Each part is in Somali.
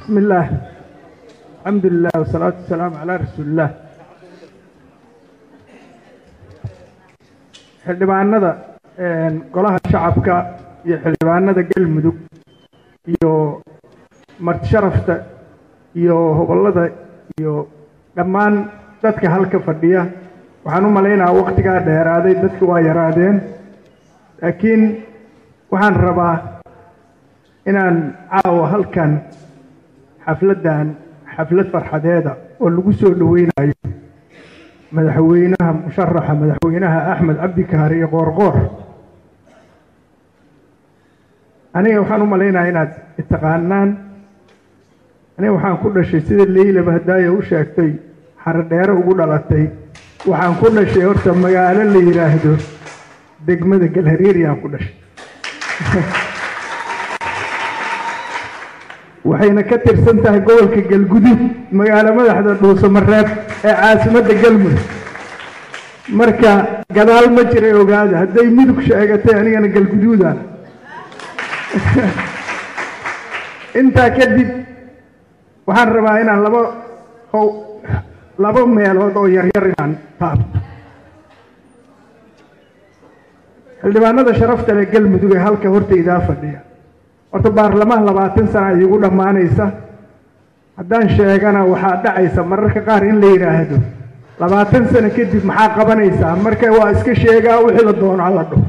بسم الله الحمد لله والصلاة والسلام على رسول الله xildhibaanada golaha shacabka iyo xildhibaanada galmudug iyo martisharafta iyo hobolada iyo dhammaan dadka halka fadhiya waxaan u malaynahaa waktigaa dheeraaday dadka waa yaraadeen laakiin waxaan rabaa inaan caawa halkan xafladdan xaflad farxadeeda oo lagu soo dhoweynayo madaxweynaha musharaxa madaxweynaha axmed cabdikaari iyo qoorqoor aniga waxaan u malaynayaa inaad itaqaanaan aniga waxaan ku dhashay sida leylaba hadaayo u sheegtay xarodheere ugu dhalatay waxaan ku dhashay horta magaalo la yidhaahdo degmada galhareeriyaan ku dhashay waxayna ka tirsan tahay gobolka galgudud magaalo madaxda dhuusamareeb ee caasimadda galmudug marka gadaal ma jiray ogaada hadday mudug sheegatay anigana galguduudaan intaa kadib waxaan rabaa inaan laba how laba meelood oo yaryar inaan taabto xildhibaanada sharafta leh galmudug ee halka hortaydaa fadhiya horta baarlamaan labaatan sana iigu dhammaanaysa haddaan sheegana waxaa dhacaysa mararka qaar in la yidhaahdo labaatan sano kadib maxaa qabanaysaa marka waa iska sheegaa wixii la doono hala dho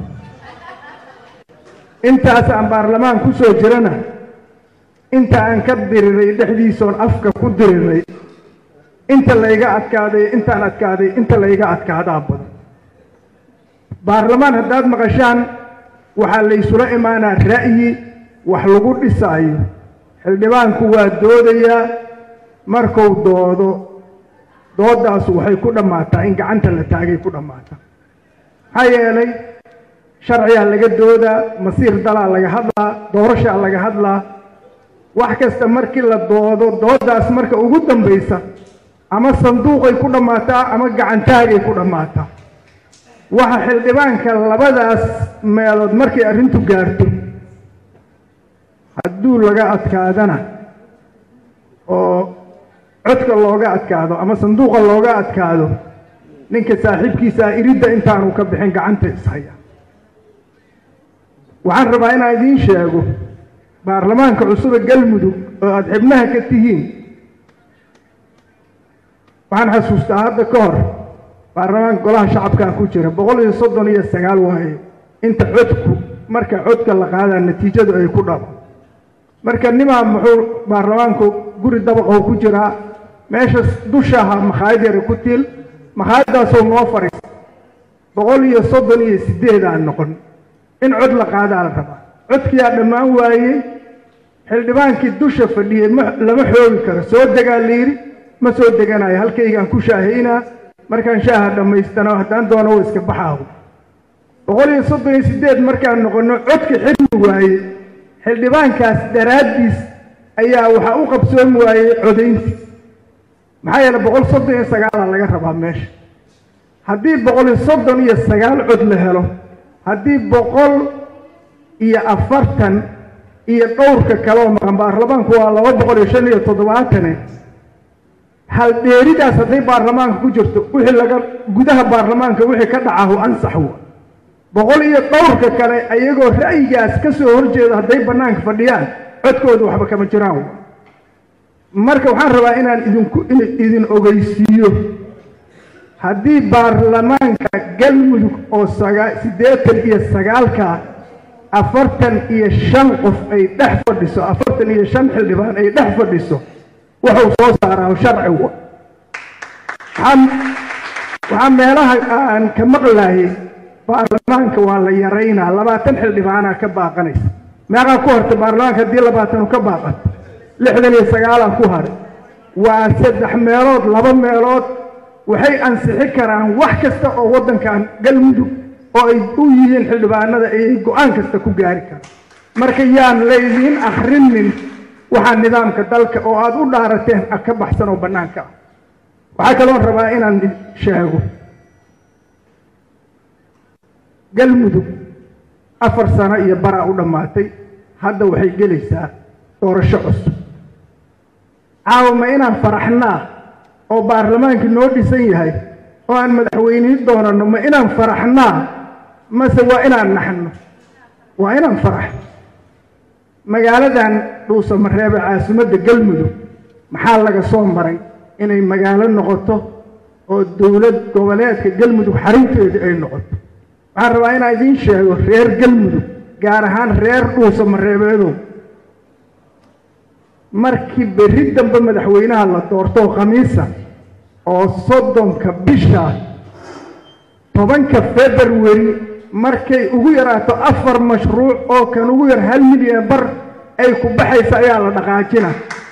intaas aan baarlamaan ku soo jirana inta aan ka diriray dhexdiisoon afka ku diriray inta layga adkaaday intaan adkaaday inta layga adkaadaa badan baarlamaan haddaad maqashaan waxaa laysula imaanaa ra'yi wax lagu dhisaayo xildhibaanku waa doodayaa markuu doodo doodaasu waxay ku dhammaataa in gacanta la taagay ku dhammaataa maxaa yeelay sharciyaa laga doodaa masiir dalaa laga hadlaa doorashaa laga hadlaa wax kasta markii la doodo doodaas marka ugu dambaysa ama sanduuqay ku dhammaataa ama gacantaagay ku dhammaataa waxa xildhibaanka labadaas meelood markay arrintu gaarto hadduu laga adkaadana oo codka looga adkaado ama sanduuqa looga adkaado ninka saaxiibkiisaa iridda intaanu ka bixin gacanta ishaya waxaan rabaa inaan idiin sheego baarlamaanka cusube galmudug oo aada xibnaha ka tihiin waxaan xasuustaa hadda ka hor baarlamaanka golaha shacabkan ku jira boqol iyo soddon iyo sagaal waaye inta codku marka codka la qaadaa natiijadu ay ku dhabo marka nimaa muxuu baarlamaanku guri dabaqow ku jiraa meesha dushaha makhaayad yara ku tiil makhaayaddaasoo noo fadhiisa boqol iyo soddon iyo sideed aan noqon in cod la qaadaa la rabaa codkiyaa dhammaan waayey xildhibaankii dusha fadhiyey lama xoogi karo soo degaa layidhi ma soo deganayo halkaygaan ku shaahaynaa markaan shaaha dhammaystano haddaan doono wa iska baxaahu boqol iyo soddon iyo sideed markaan noqonno codka xilmi waayey xildhibaankaas daraaddiis ayaa waxaa u qabsoomi waayey codayntii maxaa yeele boqol soddon iyo sagaalaa laga rabaa meesha haddii boqol iyo soddon iyo sagaal cod la helo haddii boqol iyo afartan iyo dhowrka kaleoo maqan baarlamaanku waa laba boqol iyo shan iyo toddobaatane haldheeridaas hadday baarlamaanka ku jirto wixii laga gudaha baarlamaanka wixii ka dhacahu ansax wa boqol iyo dhowrka kale ayagoo ra'yigaas ka soo horjeedo hadday bannaanka fadhiyaan codkooda waxba kama jiraan marka waxaan rabaa inaan idinku idin ogeysiiyo haddii baarlamaanka galmudug oo siddeetan iyo sagaalka afartan iyo shan qof ay dhex fadhiso afartan iyo shan xildhibaan ay dhex fadhiso wuxuu soo saaraa sharciga waxaa meelaha aan ka maqlayay baarlamaanka waa la yaraynaa labaatan xildhibaanaa ka baaqanaysa meeqaa ku harta baarlamaanka haddii labaatanu ka baaqato lixdan iyo sagaalaa ku haray waa saddex meelood laba meelood waxay ansixi karaan wax kasta oo waddankan galmudug oo ay u yihiin xildhibaanada ayay go-aan kasta ku gaari karaan marka yaan laydiin akrinin waxaa nidaamka dalka oo aada u dhaarateen ka baxsan oo bannaanka ah waxaa kaloon rabaa inaan sheego galmudug afar sano iyo baraa u dhammaatay hadda waxay gelaysaa doorasho cusub caawama inaan faraxnaa oo baarlamaankii noo dhisan yahay oo aan madaxweynihi doonanno ma inaan faraxnaa mase waa inaan naxno waa inaan faraxno magaaladan dhuusamareebe caasimadda galmudug maxaa laga soo maray inay magaalo noqoto oo dowlad goboleedka galmudug xarunteedii ay noqoto waxaan rabaa inaan idiin sheego reer galmudug gaar ahaan reer dhuusamareebeedow markii berri dambe madaxweynaha la doortoo khamiisa oo soddonka bisha tobanka february markay ugu yaraato afar mashruuc oo kan ugu yar hal milyan bar ay ku baxaysa ayaa la dhaqaajina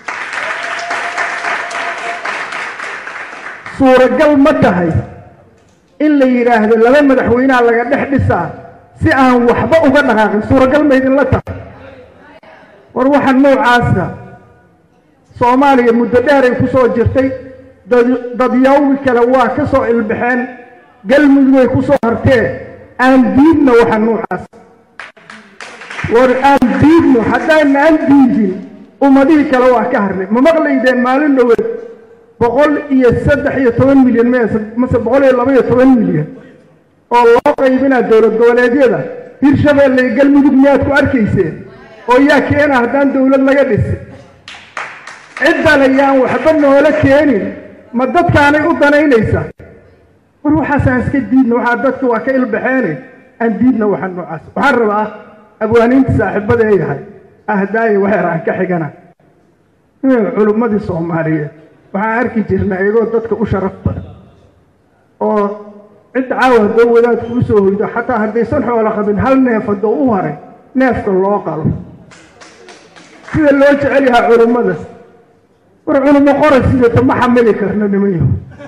suuragal ma tahay in la yidhaahdo laba madaxweynaha laga dhex dhisaa si aan waxba uga dhaqaaqin suuragal ma idinla tahay war waxa noocaasa soomaaliya muddo dheeray ku soo jirtay dadyawgi kale waa ka soo ilbaxeen galmudugay ku soo hartee aan diidno waxa noocaas war aan diidno haddaan aan diidin ummadihii kale waa ka harnay ma maqlaydeen maalin dhoweed boqol iyo saddex iyo toban milyan mase boqol iyo laba iyo toban milyan oo loo qaybinaa dowlad goboleedyada hirshabeelle iyo galmudug miyaad ku arkayseen oo yaa keena haddaan dowlad laga dhisin ciddale yaan waxba noola keenin ma dadkaanay u danaynaysaa war waxaasaan iska diidna waxaa dadka waa ka ilbaxeene aan diidna waxa noocaas waxaan rabaa abwaaniinta saaxiibada ee yahay ahdaaye waxeer aan ka xigana culummadii soomaaliyeed waxaan arki jirnaa iyagoo dadka u sharaf badan oo cidda caawa haddoo wadaadku u soo hoydo xataa haddaysan xoolo qabin hal neef haddoo u haray neefka loo qalo sida loo jecel yahaa culummada war culummo qoray sideeta ma xamili karna nimanyaho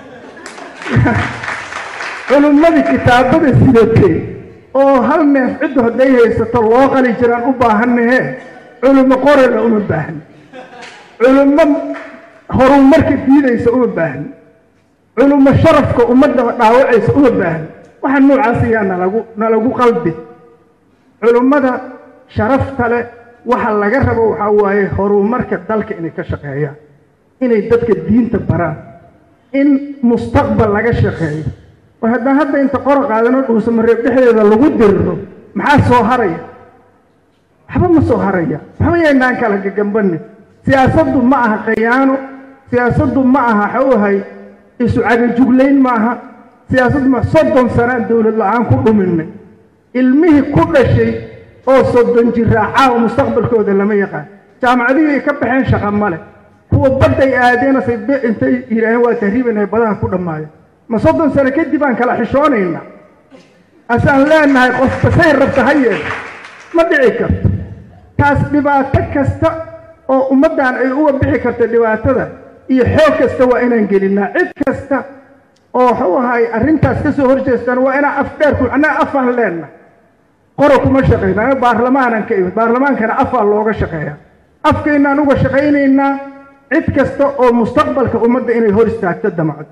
culummadii kitaabada sidatee oo hal neef ciddu hadday haysato loo qali jiraan u baahannahe culummo qorayna uma baahni culummo horumarka diidaysa uma baahni culummo sharafka ummadda dhaawacaysa uma baahni waxa noocaas ayaa nalagu nalagu qalbi culummada sharafta leh waxa laga rabo waxaa waaye horumarka dalka inay ka shaqeeyaan inay dadka diinta baraan in mustaqbal laga shaqeeyo war haddaan hadda inta qora qaadano dhuusamareeb dhexdeeda lagu diriro maxaa soo haraya waxba ma soo haraya waxba yaynaan kala gagambanin siyaasaddu ma aha khayaano siyaasaddu ma aha xawahay isu cagajuglayn ma aha siyaasaddu ma soddon sanaan dowlad la-aan ku dhuminay ilmihii ku dhashay oo soddon jiraaca mustaqbalkooda lama yaqaan jaamacadihii ay ka baxeen shaqa male kuwa badday aadeenasay intay yidhaaheen waa tahriibanahay badaha ku dhammaaya ma soddon sano kadib aan kala xishoonayna asaan leenahay qofba say rabta ha yeel ma dhici karto taas dhibaato kasta oo ummaddan ay uga bixi karta dhibaatada iyo xoog kasta waa inaan gelinaa cid kasta oo waxuu ahay arrintaas ka soo horjeestaan waa inaan afdheerku annaga afaan leenna qora kuma shaqayna anaga baarlamaanan ka imid baarlamaankana afaa looga shaqeeya afkaynaan uga shaqaynaynaa cid kasta oo mustaqbalka ummadda inay hor istaagto damacdo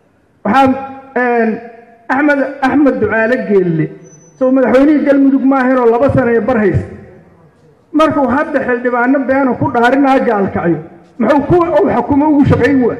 waxaa axmed axmed ducaale geelle soo madaxweynihii galmudug maahaynoo laba sana iyo bar haysta markuu hadda xildhibaano beena ku dhaarinaa gaalkacyo muxuu ku u xukumo ugu shaqayn waay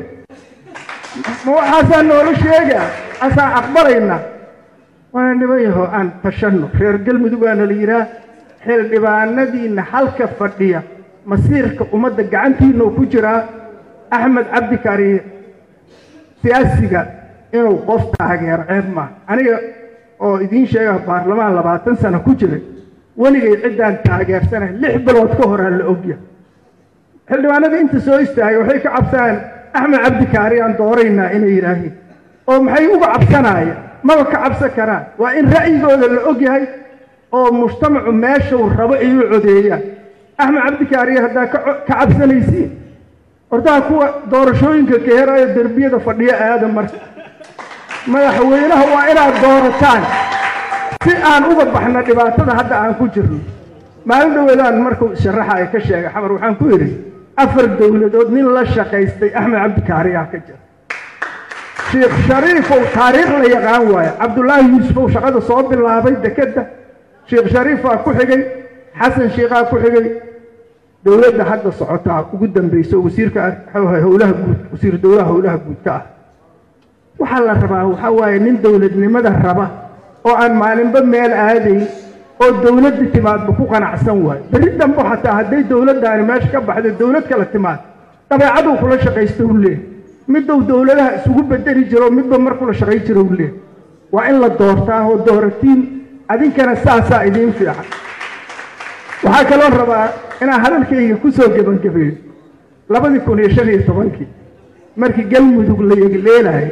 ma waxaasaa noola sheegaa asaan aqbalaynaa waana niman yaho aan tashanno reer galmudug baana la yidhaah xildhibaanadiinna halka fadhiya masiirka ummadda gacantiinau ku jiraa axmed cabdi kaariye siyaasiga inuu qof taageero ceeb maaha aniga oo idiin sheega baarlamaan labaatan sano ku jiray weligay ciddaan taageersanay lix bilood ka horaa la ogya xildhibaanada inta soo istaagay waxay ka cabsanayaan axmed cabdi kaari aan dooraynaa inay yidhaahiin oo maxay uga cabsanaaya maba ka cabsan karaan waa in ra'yigooda la og yahay oo mujtamacu meeshuu rabo ay u codeeyaan axmed cabdi kaariye haddaa ka cabsanaysiin hortaa kuwa doorashooyinka kaheraayo derbiyada fadhiyo aada marka madaxweynaha waa inaad doorataan si aan uga baxno dhibaatada hadda aan ku jirno maalin dhaweedaan markuu sharaxa ay ka sheegay xamar waxaan ku idhi afar dowladood nin la shaqaystay axmed cabdi kaariyaa ka jira sheikh shariifow taariikh la yaqaan waayo cabdullaahi yuusufow shaqada soo bilaabay dekedda sheikh shariifaa ku xigay xasan sheikhaa ku xigay dowladda hadda socotaa ugu dambayso wasiirka howlaha guud wasiir dowlaha howlaha guudka ah waxaa la rabaa waxaa waaye nin dowladnimada raba oo aan maalinba meel aadayn oo dowladda timaadba ku qanacsan waayo berri dambe xataa hadday dowladdaani meesha ka baxda dowlad kala timaad dabeecaduu kula shaqaysta u leeh miduu dowladaha isugu bedeli jiro midba mar kula shaqay jiro u leeh waa in la doortaa oo dooratiin adinkana saasaa idiin fiican waxaa kaloo rabaa inaan hadalkayga ku soo gebangabeeyo labadii kun iyo shan iyo tobankii markii galmudug la yegleelahay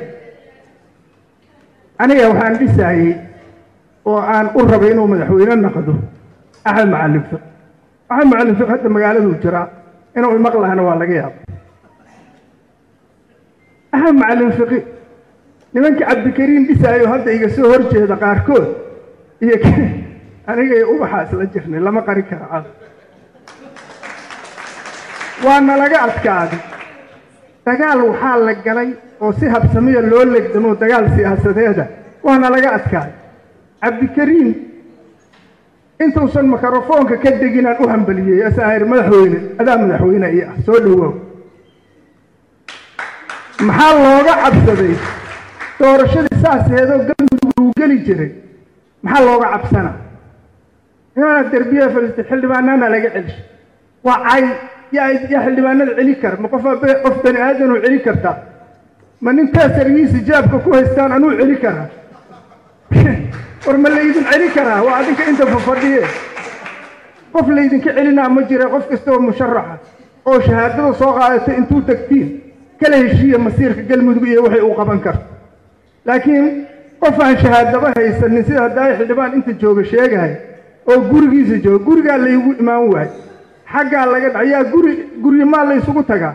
aniga waxaan dhisaayey oo aan u rabay inuu madaxweyne noqdo axmed macalin fiq axmed macalin fiq hadda magaaladuu jiraa inuu imaqlahana waa laga yaaba axmed macalin fiqi nimankii cabdikariin dhisaayo hadda iga soo hor jeeda qaarkood iyo anigay ubaxaa isla jirnay lama qari karo cad waa nalaga adkaaday dagaal waxaa la galay oo si habsamiya loo legdamo dagaal siyaasadeeda waa nalaga adkaaday cabdikariin intuusan mikrofoonka ka deginaan u hambaliyey asaahir madaxweyne adaa madaxweyne io ah soo dhowoow maxaa looga cabsaday doorashadii saasheedoo galmudug uu geli jiray maxaa looga cabsanaa nimana derbiya fariistay xildhibaanana laga celshay waa cay yaa yaa xildhibaanada celi kara ma qof qof bani aadanoo celi kartaa ma nin taasargiisa jaabka ku haystaan anuu celi karaa war ma laydin celi karaa waa adinka inta fafadhiye qof laydinka celinaa ma jira qof kasta oo musharaxa oo shahaadada soo qaadatay intuu tagtiin kala heshiiya masiirka galmudug iyo waxay uu qaban karto laakiin qof aan shahaadaba haysanin sida haddaay xildhibaan inta jooga sheegahay oo gurigiisa jooga gurigaa laygu imaan waay xaggaa laga dhayaa guri guryamaa laysugu tagaa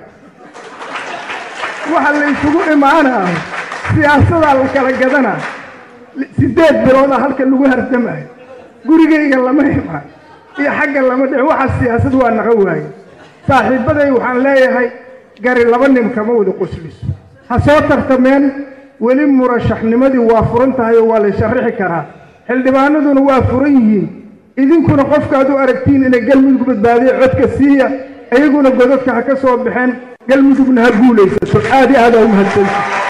waxa laysugu imaanaa siyaasadaa la kala gadanaa siddeed biloodaa halka lagu hardamayo gurigayga lama imaan iyo xagga lama dhicin waxa siyaasad waa naqa waaye saaxiibbaday waxaan leeyahay gari laba nin kama wada qosliso ha soo tartameen weli murashaxnimadii waa furan tahay oo waa la sharixi karaa xildhibaanaduna waa furan yihiin idinkuna qofkaad u aragtiin inay galmudug badbaadiya codka siiya iyaguna godadka ha ka soo baxeen galmudugna ha guulaysato aad i aadaa u mahadsanti